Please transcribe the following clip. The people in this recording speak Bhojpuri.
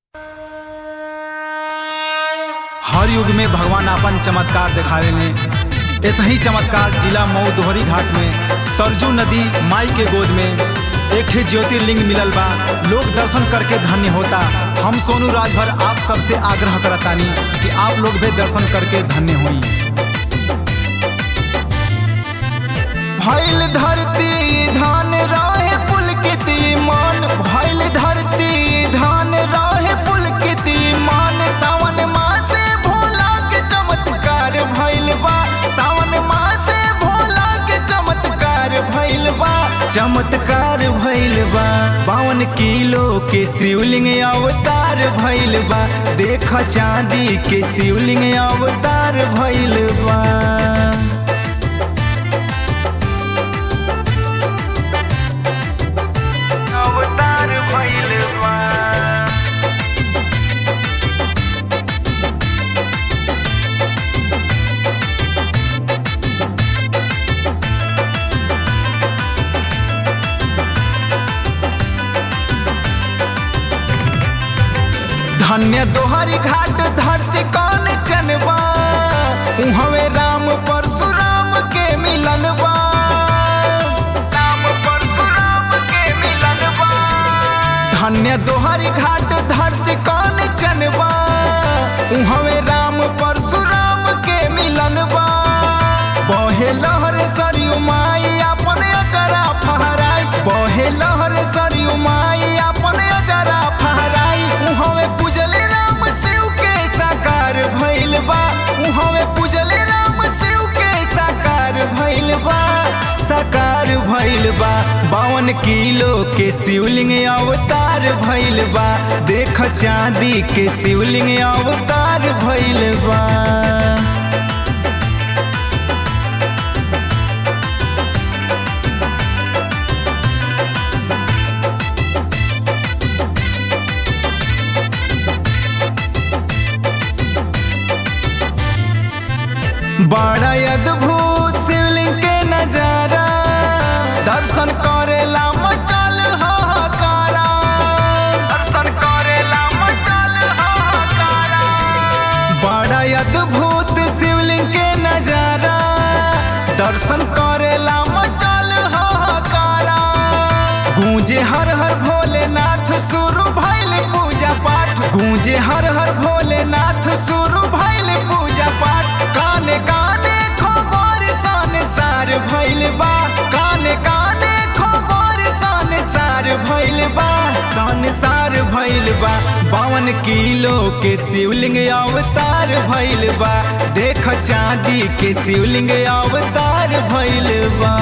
हर युग में भगवान आपन चमत्कार दिखावे ने ऐसा ही चमत्कार जिला मऊ दोहरी घाट में सरजू नदी माई के गोद में एक ठे ज्योतिर्लिंग मिलल बा लोग दर्शन करके धन्य होता हम सोनू राजभर आप सबसे आग्रह करतानी कि आप लोग भी दर्शन करके धन्य होई भैल धरती धान रहे पुलकित मान भैल धरती धान रहे पुलकित मान सावन मासे भोला के चमत्कार भैल बा सावन मासे भोला के चमत्कार भैल बा चमत्कार भैल बा बावन किलो के शिवलिंग अवतार भैल बा देख चांदी के शिवलिंग अवतार भैल बा अवतार भइल बा धन्य दोहरी घाट धरती कौन चनबा उहवे राम परशुराम के मिलन बा राम परशुराम के मिलन बा धन्य दोहरी घाट धरती कौन चनबा उहवे राम परशुराम के मिलन बा बहे लहर सरयू माई अपन अचरा फहराई बहे लहर सरयू माई अपन अचरा फहराई उहवे पूजले राम शिव के साकार भइल बा उहवे पूजले राम शिव के साकार भइल बा साकार भइल बा बावन किलो के शिवलिंग अवतार भइल बा देख चांदी के शिवलिंग अवतार भइल बा बड़ा अद्भुत शिवलिंग के नजारा दर्शन करेला मचल हाहाकारा दर्शन करेला मचल हाहाकारा बड़ा अद्भुत शिवलिंग के नजारा दर्शन करेला मचल हाहाकारा गूंजे हर हर भोलेनाथ शुरू भइल पूजा पाठ गूंजे हर हर भोलेनाथ शुरू भइल पूजा पाठ काने काने खबर सन सार भइल बा काने काने खबर सन सार भइल बा सन सार भइल बा बावन किलो के शिवलिंग अवतार भइल बा देख चांदी के शिवलिंग अवतार भइल बा